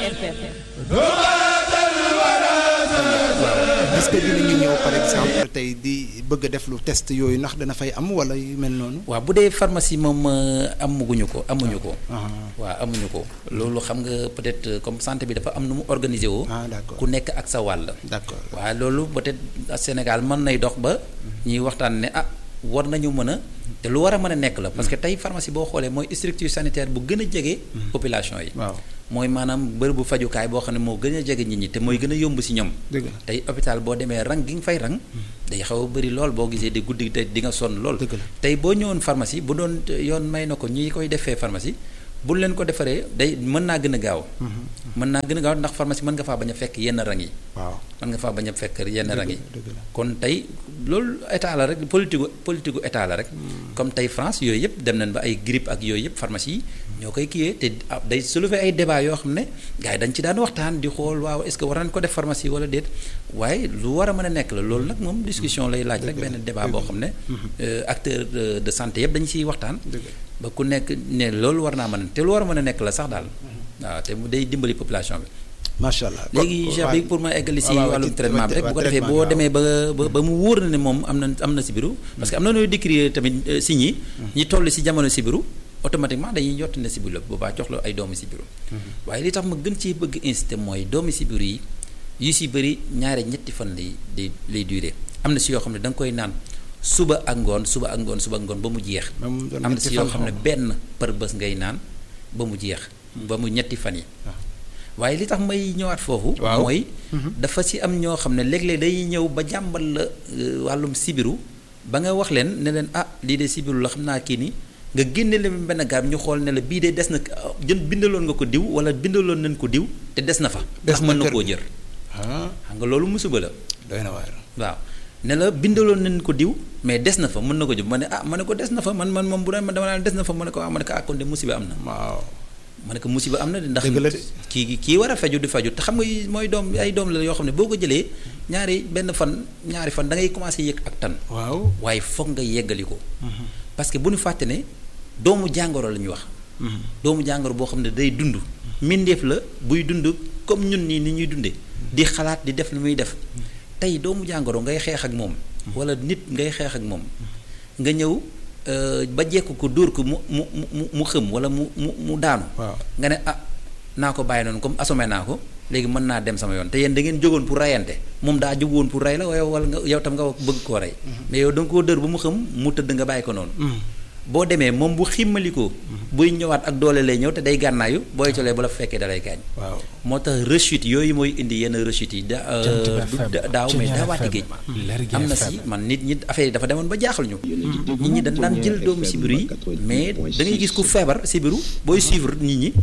est-ce que dinañu ñëw par exemple tey di bëgg a def lu test yooyu ndax dana fay am wala yu mel noonu. waaw bu dee pharmacie moom amaguñu ko amuñu ko. waaw amuñu ko loolu xam nga peut-être comme santé bi dafa am nu mu organiser woo. ah d'accord ku nekk ak sa wàll. d'accord waaw loolu peut-être Sénégal mën nay dox ba. ñuy waxtaan ne ah war nañu mën a. te lu war a mën a nekk la parce que tey pharmacie boo xoolee mooy structure sanitaire bu gën a jege. population yi. waaw mooy maanaam bërëbu fajukaay boo xam ne moo gën a jege nit ñi te mooy gën a yomb ci ñoom. dëgg la tey hôpital boo demee rang gi nga fay rang. day xaw a bëri lool boo gisee di guddi te di nga sonn lool. dëgg la tey boo ñëwoon pharmacie bu doon yoon may na ko ñi koy defee pharmacie bu leen ko defaree day mën naa gën a gaaw. mën naa gën a gaaw ndax pharmacie mën nga faa bañ a fekk yenn rang yi. waaw mën nga faa bañ a fekk yenn rang yi. dëgg la kon tey loolu état la rek politique politique état la rek. comme tey France yooyu yëpp dem nañ ba ay grippe ak yooyu yëpp pharmacie yi ñoo koy kiiyee te day soulever ay débat yoo xam ne gars yi dañ ci daan waxtaan di xool waaw est-ce que war nañ ko def pharmacie wala déet waaye lu war a mën a nekk la loolu nag moom discussion lay laaj rek benn débat boo xam ne. acteur de santé yëpp dañu ciy waxtaan. ba ku nekk ne loolu war naa mën a te lu war a mën a nekk la sax daal. waaw te mu day dimbali population bi. macha allah léegi Cheikh bi pour ma eggali si wàllum traitement bi rek bu ko defee boo demee ba ba mu wóor na ne moom am na am na sibiru parce que am na nooy décrire tamit signes yi ñi toll si jamono sibiru automatiquement dañuy jot ne sibiru la boobaa jox la ay doomu sibiru waaye li tax ma gën ci bëgg inciter mooy doomu sibiru yi yu si bëri ñaare ñetti fan lay lay lay durer am na si yoo xam ne da nga koy naan suba ak ngoon suba ak ngoon suba ak ngoon ba mu jeex am na si yoo xam ne benn par bés ngay naan ba mu jeex ba mu ñetti fan yi waaye li tax may ñëwaat foofu. mooy. dafa ci am ñoo xam ne léeg-léeg day ñëw ba jàmbal la wàllum sibiru ba nga wax leen ne leen ah lii de sibiru la xam naa kii nii nga génne leen benn garab ñu xool ne la bii de des na jën bindaloon nga ko diw wala bindaloon nañ ko diw te des na fa. ndax mën na koo jër. xam nga loolu musiba la. doy na waar. waaw ne la bindaloon nañ ko diw mais des na fa mën na ko jël ma ne ah ma ne ko des na fa man man moom bu doon ma dama naan des na fa ma ne ko ah ma ne ko ah kon de musiba am na. waaw. ma ne ko musiba am na de ndax dëgg la de. kii kii war a faju di faju te xam nga mooy doom ay doom la yoo xam ne boo ko jëlee ñaari benn fan ñaari fan da ngay commencé yëg ak tan waaw. waaye foog nga yeggali ko. parce que bu ñu fàtte ne doomu jàngoro la ñuy wax. doomu jàngoro boo xam ne day dund. mbindeef la buy dund comme ñun nii ni ñuy dundee. di xalaat di def lu muy def. tey doomu jàngoro ngay xeex ak moom. wala nit ngay xeex ak moom. nga ñëw. ba jekk ko dóor ko mu mu mu mu xëm wala mu mu mu daanu. nga ne ah naa ko bàyyi noonu comme assommé naa ko léegi mën naa dem sama yoon te yéen da ngeen jógoon pour rayante moom daa jóg woon pour rey la waaye wala nga yow tam nga bëgg koo rey. mais yow da nga koo dóor ba mu xëm mu tëdd nga bàyyi ko noonu. boo demee moom bu ximmalikoo buy ñëwaat ak doole lay ñëw te day gànnaayu booy colee ba la fekkee da lay gaañ. waaw moo tax rechute yooyu mooy indi yenn rechute yi da daaw mais daawaati géej am na si man nit ñi affaire yi dafa demoon ba jaaxal ñu nit ñi dañ daan jël doomu sibiru yi mais da ngay gis ku feebar sibiru booy suivre nit ñi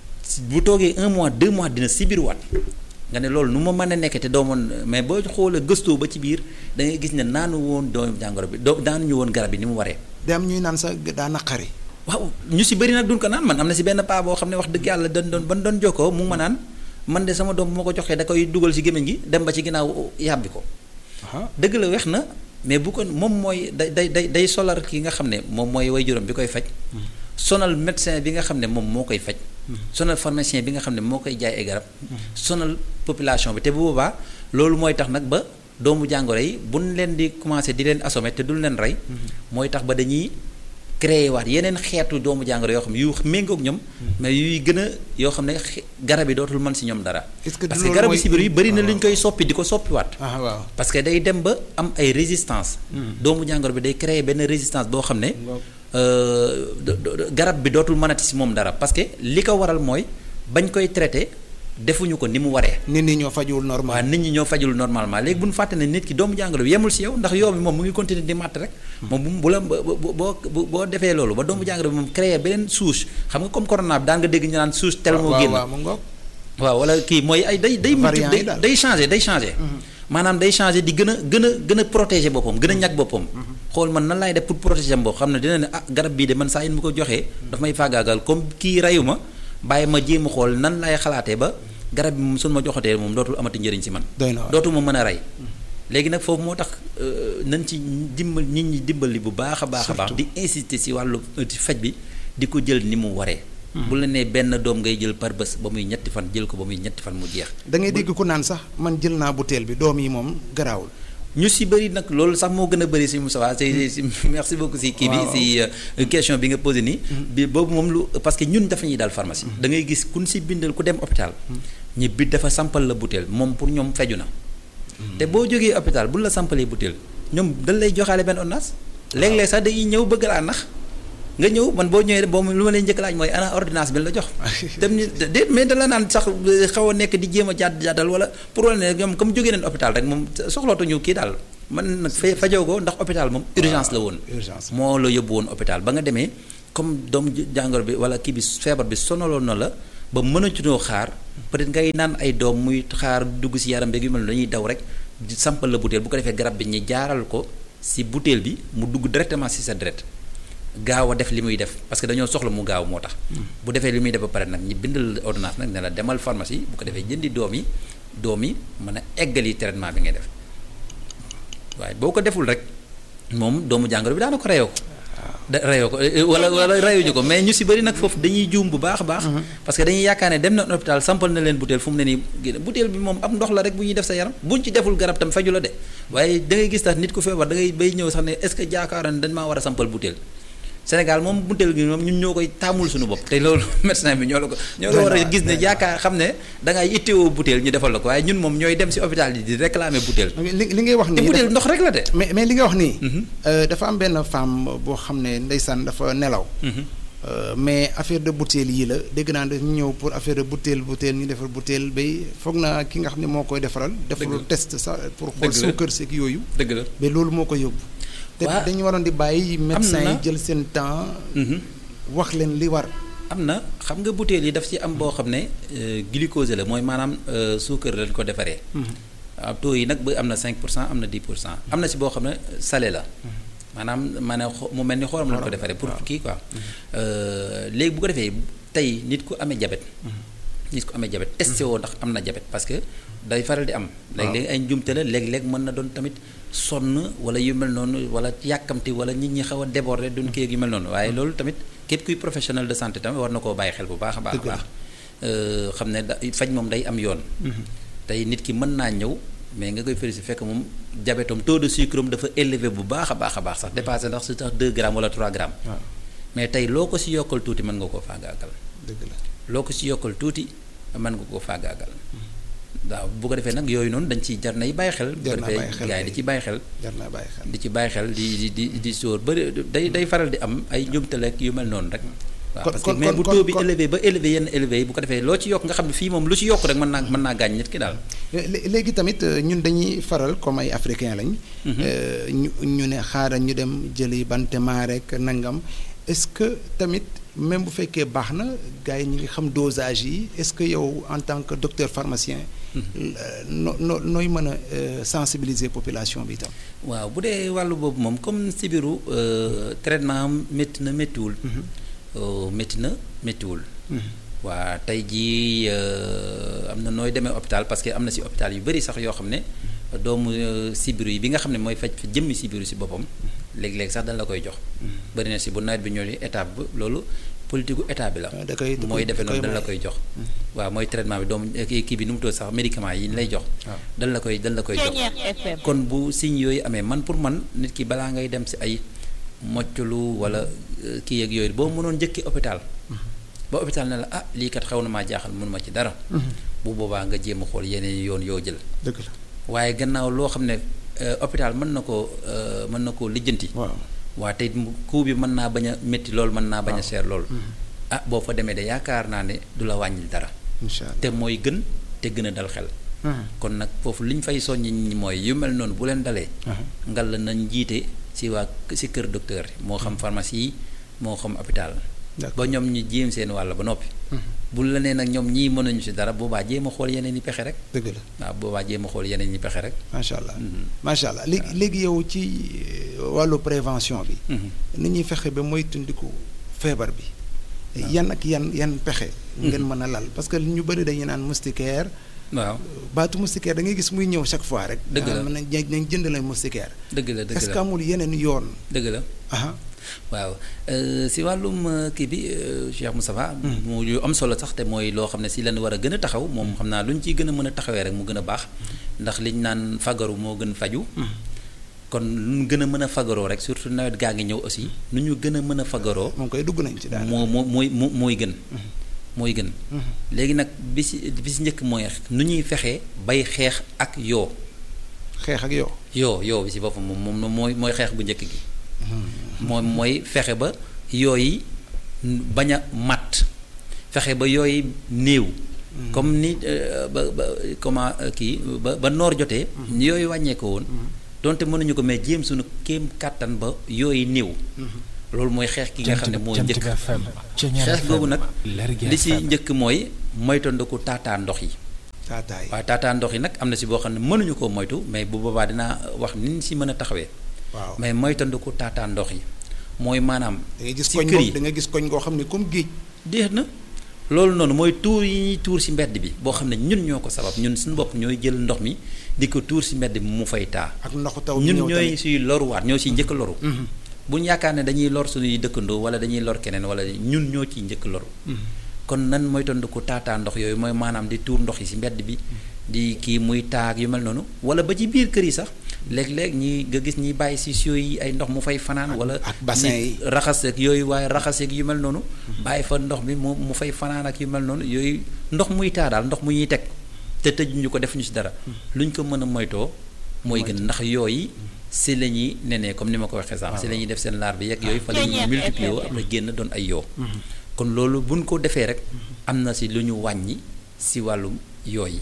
bu toogee un mois deux mois dina sibiruwaat nga ne loolu nu ma mën a nekk te doomoon mais boo xoolee gëstoo ba ci biir da ngay gis ne naanu woon doomu jàngoro bi doo daanuñu woon garab bi ni mu waree day am ñuy naan sax daa naqari. waaw ñu si bëri nag duñ ko naan man am na si benn paa boo xam ne wax dëgg yàlla dañ doon ban doon jokkoo mu ngi ma naan man de sama doom bu ma ko joxee da koy dugal si gémmiñ gi dem ba ci ginnaaw yàbbi ko. dëgg la weex na mais bu ko moom mooy day day day day solar ki nga xam ne moom mooy way juróom bi koy faj. sonal médecin bi nga xam ne moom moo koy faj. sonal pharmacien bi nga xam ne moo koy jaay ay garab. sonal population bi te bu boobaa loolu mooy tax nag ba. doomu jàngoro yi bu ñu leen di commencé di leen assommer te duñ leen rey. mooy tax ba dañuy créer waat yeneen xeetu doomu jàngoro yoo xam ne yu méngoog ñoom. mais yuy gën a yoo xam ne garab yi dootul mën si ñoom dara. est-ce que parce que garabu sibir yi bëri na lu ñu koy soppi di ko soppiwaat. ah waaw parce que day dem ba am ay résistance. doomu jàngoro bi day créer benn résistance boo xam ne. garab bi dootul mënati si moom dara parce que li ko waral mooy bañ koy traité. defuñu ko ni mu waree. nit ñi ñoo fajul normal. waaw nit ñi ñoo fajul normalement léegi bu ñu fàtte ne nit ki doomu jàngoro bi yemul si yow ndax yow bi moom mu ngi continuer di màtt rek. moom bu bu la boo boo boo defee loolu ba doomu jàngoro bi moom créé beneen souche xam nga comme corona bi daan nga dégg ñu naan souche tel moo génn. waaw wala kii mooy ay day day. day day changé day changé. maanaam day changé di gën a gën a gën a protéger boppam gën a ñag boppam. xool man nan laay def pour protéger am boo xam ne dina ne ah garab bii de man saa yin mu ko joxee daf may faagaagal comme kii reyu ma bàyyi ma jéem a xool nan laay xalaatee ba garab bi moom suñu ma joxatee moom dootul amati njëriñ si man. dootul ma mën a rey. léegi nag foofu moo tax nañ ci dimbal nit ñi dimbali bu baax a baax a baax. di insister si wàllu faj bi di ko jël ni mu waree. bu la nee benn doom ngay jël par bés ba muy ñetti fan jël ko ba muy ñetti fan mu jeex. da ngay dégg ku naan sax man jël naa butéel bi doom yi moom garaawul. ñu si bëri nag loolu sax moo gën a bëri si Moussa si si merci beaucoup si kii bi si question bi nga posé nii. bi boobu moom lu parce que ñun dafa ñuy daal pharmacie. da ngay gis kun si bindal ku dem hôpital. ñi bi dafa sampal la butéel moom pour ñoom feju na. te boo jógee hôpital bu la sampalee butéel ñoom dañ lay joxaale benn ordonnance. léeg-léeg sax dañuy ñëw bëgg laa nax. nga ñëw man boo ñëwee boo lu ma leen njëkk laaj mooy ana ordonnance bi la jox. dem ni déet mais da la naan sax xaw a nekk di jéem a jàdd jàddal wala pour wala ne ñoom comme jógee nañ hôpital rek moom soxlootuñu kii daal man nag fa fajoo ko ndax hôpital moom. urgence la woon. urgence moo la yóbbu woon hôpital ba nga demee comme doom jàngoro bi wala kii bi feebar bi sonaloon na la ba mënatuloo xaar peut-être ngay naan ay doom muy xaar dugg si yaram beeg yu mel dañuy daw rek sampal la butéel bu ko defee garab bi ñu jaaral ko si butéel bi mu dugg directement si sa deret gaaw a def li muy def parce que dañoo soxla mu gaaw moo tax. bu defee li muy def ba pare nag ñi bindal ordonnance nag ne la demal pharmacie bu ko defee jëndi doom yi doom yi mën a eggali traitement bi ngay def waaye boo ko deful rek moom doomu jàngoro bi daana ko reyoo ko. da reyoo ko wala wala reyuñu ko mais ñu si bëri nag foofu dañuy juum bu baax a baax. parce que dañuy yaakaar ne dem na hôpital sampal na leen butéel fu mu ne nii génn butéel bi moom am ndox la rek bu ñuy def sa yaram buñ ci deful garab tam faju la de waaye da ngay gis tax nit ku feebar da ngay bay ñëw sax ne est-ce que jaakaaroon dañ maa war a sampal butéel. Sénégal moom butéel gi moom ñun ñoo koy taamul suñu bopp te loolu médecin bi ñoo la ko ñoo la war a gis ne yaakaar xam ne da ngay ittewoo butéel ñu defal la ko waaye ñun moom ñooy dem si hôpital yi di réclamer butéel li li ngay wax nii te butéel ndox rek la de mais mais li nga wax nii dafa am benn femme boo xam ne ndeysaan dafa nelaw mais affaire de butéel yii la dégg naa dañu ñëw pour affaire de butéel butéel ñu defar butéel bay foog naa ki nga xam ne moo koy defaral deful test sax pour xool suukar seeg yooyu dëgg la ba loolu moo ko yóbbu te dañu waroon di bàyyi médecin yi jël seen temps wax leen li war am na xam nga butéel yi daf ci am boo xam ne glucose la mooy maanaam suukar lañ ko defaree waaw taux yi nag ba am na 5 pour cent am na 10 pour cent am na si boo xam ne salé la maanaam maanaam mu mel ni xorom lañ ko defaree pour kii quoi léegi bu ko defee tey nit ku amee jabet nit ku amee jabet testé woo ndax am na jabet parce que day faral di am léeg-léeg ay njumte la léeg-léeg mën na doon tamit sonn wala yu mel noonu wala yàkkamti wala nit ñi xaw a déborder duñ kii yu mel noonu waaye loolu tamit képp kuy professionnel de santé tamit war na koo bàyyi xel bu baax a baax a baax xam ne da faj moom day am yoon tey nit ki mën naa ñëw mais nga koy féliciter fekk moom diabète taux de sucre am dafa élevé bu baax a baax a baax sax dépassé ndax su tax 2 grammes wala 3 grammes mais tey loo ko si yokkal tuuti mën nga koo faagaagal dëgg la loo ko si yokkal tuuti mën nga koo faagaagal waaw bu ko defee nag yooyu noonu dañ ci jar nay bàyyi xel. bu ko defee gars yi di ci bàyyi xel. jar naa bàyyi xel di ci bàyyi xel di di di di sóor ba day day faral di am ay njumtaleeg yu mel noonu rek. waaw parce que mais bu taux bi élevé ba élevé yenn élevé yi bu ko defee loo ci yokk nga xam ne fii moom lu ci yokk rek mën naa mën naa gaañ nit ki daal. léegi tamit ñun dañuy faral comme ay africain lañ. ñu ñu ne xaaral ñu dem jëli bantema rek nangam est-ce que tamit. même bu fekkee baax na gars yi ñu ngi xam dosage yi est-ce que yow en tant que docteur pharmacien. no no nooy mën a sensibiliser population bi itam. waaw bu dee wàllu boobu moom comme sibiru traitement am métti na méttiwul. métti na méttiwul. waa tey jii am na nooy demee hôpital parce que am na si hôpital yu bari sax yoo xam ne doomu sibiru yi bi nga xam ne mooy faj jëmmi sibiru si boppam. léegi-léegi sax dañ la koy jox. bari na si bu nawet bi ñëwee étape bi loolu politique gu état bi la. da koy mooy defee noonu dañ la koy jox. waaw mooy traitement bi doomu kii bi nu mu tudd sax médicament yi ñu lay jox. dañ la koy dañ la koy jox. kon bu signes yooyu amee man pour man nit ki balaa ngay dem si ay mocculu wala kii yeeg yooyu boo mënoon njëkki hôpital. ba hôpital ne la ah lii kat xaw na maa jaaxal mënuma ci dara. bu boobaa nga jéem a xool yeneen yoon yoo jël. dëgg la waaye gannaaw loo xam ne. hôpital mën na koo mën na koo lijjanti. waaw waa tey coût bi mën naa bañ a métti lool mën naa bañ a seer lool. ah boo fa demee de yaakaar naa ne du la wàññil dara. incha allah te mooy gën te gën a dal xel. kon nag foofu li ñu fay soññi ñi mooy yu mel noonu bu leen dalee. ngal la nañ jiite si waa si kër docteur moo xam pharmacie yi moo xam hôpital. ba ñoom ñu jéem seen wàll ba noppi. bu la nee nag ñoom ñii mënuñu si dara boobaa jéem a xool yeneen i pexe rek. dëgg la waaw boobaa jéem a xool yeneen i pexe rek. macha allah macha allah léegi léegi yow ci wàllu prévention bi. ni ñuy fexe ba moytandiku feebar bi. yan ak yan yan pexe. ngeen mën a lal parce que ñu bëri dañuy naan moustiquaire. waaw baatu moustiquaire da ngay gis muy ñëw chaque fois rek. dëgg la mën nañ jënd la moustiquaire. dëgg la dëgg la est-ce que amul yeneen yoon. dëgg la. waaw si wàllum kii bi Cheikh Moustapha mu yu am solo sax te mooy loo xam ne si lan war a gën a taxaw moom xam naa lu ñu ciy gën a mën a taxawee rek mu gën a baax ndax liñ naan fagaru moo gën faju kon lu ñu gën a mën a fagaroo rek surtout nawet gaa ngi ñëw aussi nu ñu gën a mën a fagaroo moom koy dugg nañ ci daal moo moo mooy mooy gën mooy gën léegi nag bi si bi si njëkk mooy nu ñuy fexee bay xeex ak yoo xeex ak yoo yoo yoo bi si boppam moom moom mooy mooy xeex bu njëkk gi moom mooy fexe ba yooyu bañ a matt fexe ba yooyu néew comme ni ba ba comment kii ba ba noor jotee yooyu wàññeeko woon donte mënuñu ko mais jéem suñu kéem kàttan ba yooyu néew loolu mooy xeex ki nga xam ne mooy njëkk xeex googu nag li si njëkk mooy moytandiku taataa ndox yi taataa yi waaw taataa ndox yi nag am na si boo xam ne mënuñu koo moytu mais bu boobaa dinaa wax ni ñu si mën a taxawee waaw mais moytandiku taataa ndox yi mooy maanaam da ngay gis si koñ kër yi da nga gis koñ goo xam ne comme géej déet na loolu noonu mooy tuur yi ñuy tuur si mbedd bi boo xam ne ñun ñoo ko sabab ñun suñu bopp ñooy jël ndox mi di ko tuur si mbedd bi mu fay taa ak ndoxu taw ñun ñëw ñooy tamit. siy loruwaat ñoo siy njëkk a loru bu ñu yaakaar ne dañuy lor suñuy dëkkandoo wala dañuy lor keneen wala ñun ñoo ciy njëkk loru kon nan mooy tondiku taataa ndox yooyu mooy maanaam di tuur ndox yi si mbedd bi di kii muy taag yu mel noonu wala ba ci biir kër yi sax léeg-léeg ñi nga gis ñi bàyyi si siyo yi ay ndox mu fay fanaan wala ak bassin ñi yi. raxas ak yooyu waaye raxas ak yu mel noonu bàyyi fa ndox mi mu mu fay fanaan ak yu mel noonu yooyu ndox muy taa daal ndox mu ñuy teg te tëjuñu ko defuñu si dara luñ ko mën a moytoo mooy gën ndax yooyu si la ñuy nenee comme ni ma ko waxee sànq si la ñuy def seen laar bi yeeg yooyu fa la ñuy multiplier wu après génn doon ay yoo kon loolu buñ ko defee rek am na si lu ñu wàññi si wàllum yooyu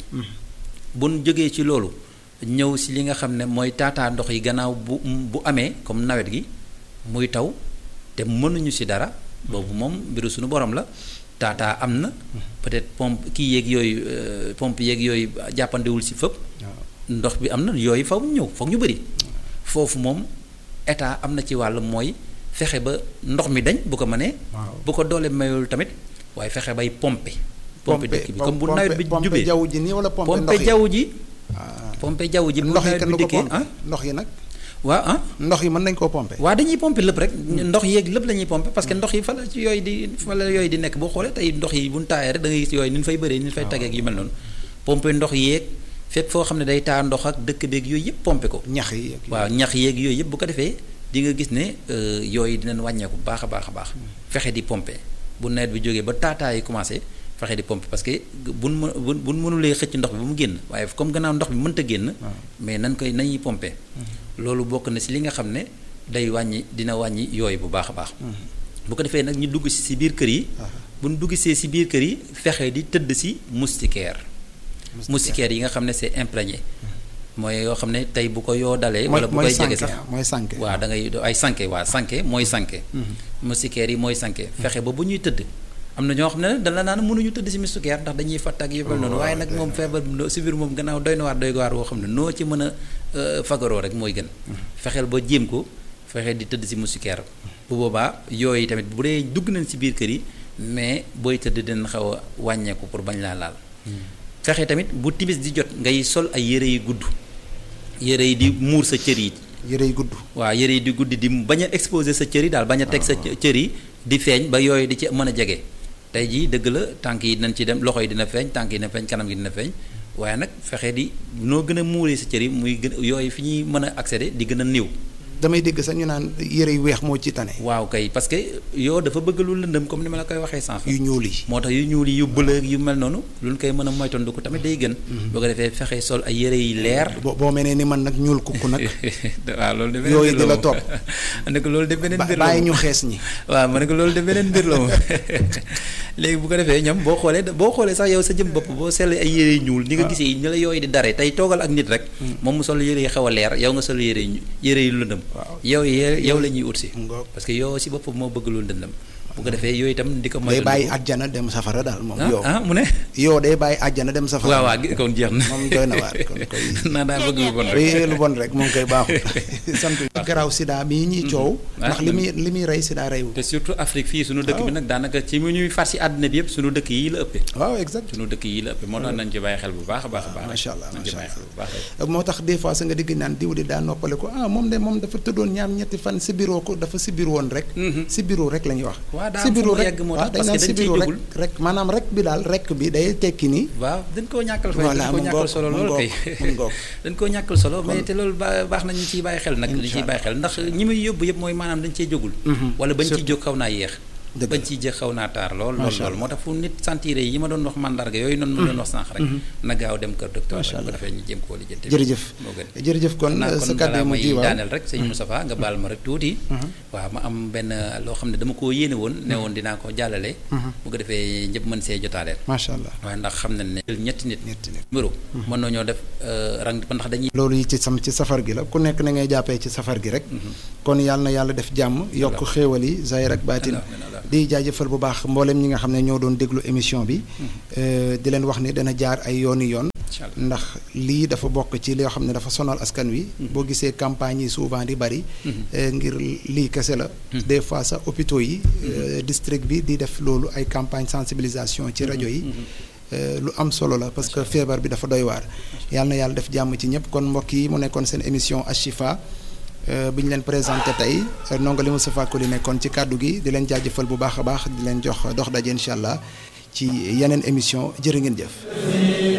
buñ jógee ci loolu ñëw si li nga xam ne mooy taataa ndox yi gannaaw bu bu amee comme nawet gi muy taw te mënuñu si dara boobu moom mbiru suñu borom la taataa am na peut-être pompe kii yeeg yooyu euh, pompe yeeg yooyu jàppandewul si fëpp ndox bi am na yooyu faw mu ñëw foog ñu bëri foofu moom état am na ci wàll mooy fexe ba ndox mi dañ bu ko mënee waaw bu ko doole mayul tamit waaye fexe bay pompe pompe dëkk bi comme bu pompe- nawet bi pompe jubee jaww ji nii wala pompe ndox pompe yi jaww ji Ah. pompe jaww ji bu ndox yi nawet kenn bi du ko dikkee pompe ah ndox yi nag waaw ah ndox yi mën nañ koo pompe waa dañuy pompe lépp rek ndox yeeg lépp la ñuy pompe parce que ndox yi fa la ci yooyu di fa la yooyu di nekk boo xoolee tey ndox yi bu ñu taayee rek da ngay gis yooyu ni ñu fay bëree ni ñu fay taggeeg yu mel noonu pompe ndox yeeg fépp foo xam ne day taa ndox ak dëkk beeg yooyu yëpp pompe ko ñax yi ak waaw ñax yeeg yooyu yëpp bu ko defee di nga gis ne euh, yooyu dinañ wàññeeku bu baax a baax a baax fexe di pompe bu nawet bi jógee ba taataa yi commencé fexe di pompe parce que buñ mën buñ buñ mënulee xëcc ndox bi ba mu génn waaye comme gannaaw ndox bi mënta génn mais nan koy nañuy pompe loolu bokk na si li nga xam ne day wàññi dina wàññi yooyu bu baax a baax bu ko defee nag ñu dugg si si biir kër yi bu ñu dugg see si biir kër yi fexe di tëdd si moustiquaire moustiquaire yi nga xam ne c'est imprégné mooy yoo xam ne tey bu ko yoo dalee wala bu koy jege sax mooy sànke waaw da ngay ay sànke waa sànke mooy sànke moustiquaire yi mooy sànke fexe ba bu ñuy tëdd am na ñoo xam ne nag dana naan mënuñu tëdd si moustiquaire ndax dañuy fatt ak yu mel noonu waaye nag moom feebar si biir moom gannaaw doy na waar doy waar woo xam ne noo ci mën a euh, fagaroo rek mooy gën fexeel ba jéem ko fexe di tëdd si moustiquaire bu boobaa yooyu tamit bu dee dugg nañ si biir kër yi mais booy tëdd dinañ xaw a wàññeeku pour bañ laa laal fexe tamit bu timis di jot ngay sol ay yére yu gudd yére yi di muur sa cër yi yére yi gudd waaw yére yi di guddi di bañ a exposer sa cër yi daal bañ a teg sa cër yi di feeñ ba yooyu di ci mën a jege tey jii dëgg la tànk yi dinañ ci dem loxo yi dina feeñ tànk yi dina feeñ kanam gi dina feeñ waaye nag fexe di noo gën a muuree sa cër yi muy gën yooyu fi ñuy mën a accéder di gën a néew damay dégg sax ñu naan yére yu weex moo ci tane waaw kay parce que yoo dafa bëgg lu lëndëm comme ni ma la koy waxee sànq yu ñuul yi moo tax yu ñuul yi yu bële yu mel noonu lu ñu koy mën a moytandiku tamit day gën boo ko defee fexe sol ay yére yi leer boo boo mel ne ni man nag ñuul kukk nag waaw loolu de beneen yooyu mbir di la moom. topp. ma ne ko loolu de beneen ba- mbir la bàyyi moom. ñu xees ñi waaw ma ne ko loolu de beneen mbir la moom léegi bu ko defee ñoom boo xoolee boo xoolee sax yow sa jëm bopp boo seetlee ay yére yu ñuul ni nga gisee ni la yooyu di dare tey toogal ak nit rek moom mu sol yére yi xaw a leer yow nga sol yére yu yére yu lëndëm Waaw. yow ye- yow la ñuy ut si Ngoog. parce que yow si bopp moo bëgg lu lëndëm bu ko defee yooyu itam di ko day bàyyi àjjana dem safara daal moom yow ah mu ne yow day bàyyi àjjana dem safara waaw waaw kon jeex na moom doy na waar kon koy naa daa bëgg lu bon rek lu bon rek moom koy baaxul sant garaaw sida mii ñuy coow ndax li muy li muy rey sida reyu te surtout Afrique fii suñu dëkk bi nag daanaka ci mu ñuy far si àddina bi yëpp suñu dëkk yi la ëppee waaw exact suñu dëkk yi la ëppee moo tax nañ ci bàyyi xel bu baax a baax a baax macha allah nañ ci macha bàyyi xel bu baax allah moo tax des fois sa nga digg naan diw di daa noppale ko ah moom de moom dafa tëddoon ñaar ñetti fan si bureau ko dafa si bureau woon rek si bureau rek la ñuy wax waaw daa si am fu bureau mu rek yegg moo waaw tax dañ parce naan que si dañ ciy bureau rek jógul rek maanaam rek bi daal rek bi day tekki ni waaw dañ koo ñàkkal fay Voilà, dañ koo mu ñàkkal ngoog, solo mu loolu ngoog, kay mu ngoog. dañ koo ñàkkal solo mais te loolu ba baax na ñu ciy bàyyi xel nag ñu ciy bàyyi xel ndax ñi muy yóbbu yëpp mooy maanaam dañ cee jógul wala bañ ciy jóg xaw naa yéex Dëgg bañ la. ciy jóg xaw naa taar lool lool Macha lool Allah. moo tax fu nit sentir yi ma doon wax mandarga yooyu noonu ma doon wax sànq rek na gaaw dem kër docteur Macha bu ko Allah. defee ñu jéem koo lijjanti jërëjëf moo gën jërëjëf kon naa sa kon kàddu balaa mu may ji waaw daaneel rek sëñ Moustapha nga baal ma rek tuuti waaw ma am benn loo xam ne dama koo yéene woon ne woon dinaa ko jàllale bu ko defee ñëpp mën see jotaaleel macha allah waaye ndax xam nañ ne jël ñetti nit ñetti nit numéro mën nañoo def euh, rang ba ndax dañuy loolu yi ci sam ci safar gi la ku nekk na ngay jàppee ci safar gi rek kon yàlla na yàlla def jàmm yokk xéewal yi zahir ak baatin Alhamdulillah. di jaajëfal bu baax mboolem ñi nga xam ne ñoo doon déglu émission bi euh, di leen wax ni dana jaar ay yooni yoon incha allah ndax lii dafa bokk ci loo xam ne dafa sonal askan wi boo gisee campagne yi souvent di bari euh, ngir lii kese la des fois sax hôpitaux yi euh, district bi di def loolu ay campagne sensibilisation ci rajo yi Euh, lu am solo la parce que feebar bi dafa doy waar yàlla na yàlla def jàmm ci ñëpp kon mbokk yi mu nekkoon seen émission Ashifa euh, bi ñu leen présenté tey euh, ndongali Moustapha Koli nekkoon ci kàddu gi di leen jaajëfal bu baax a baax di leen jox dox daje incha allah ci yeneen émission jërë ngeen jëf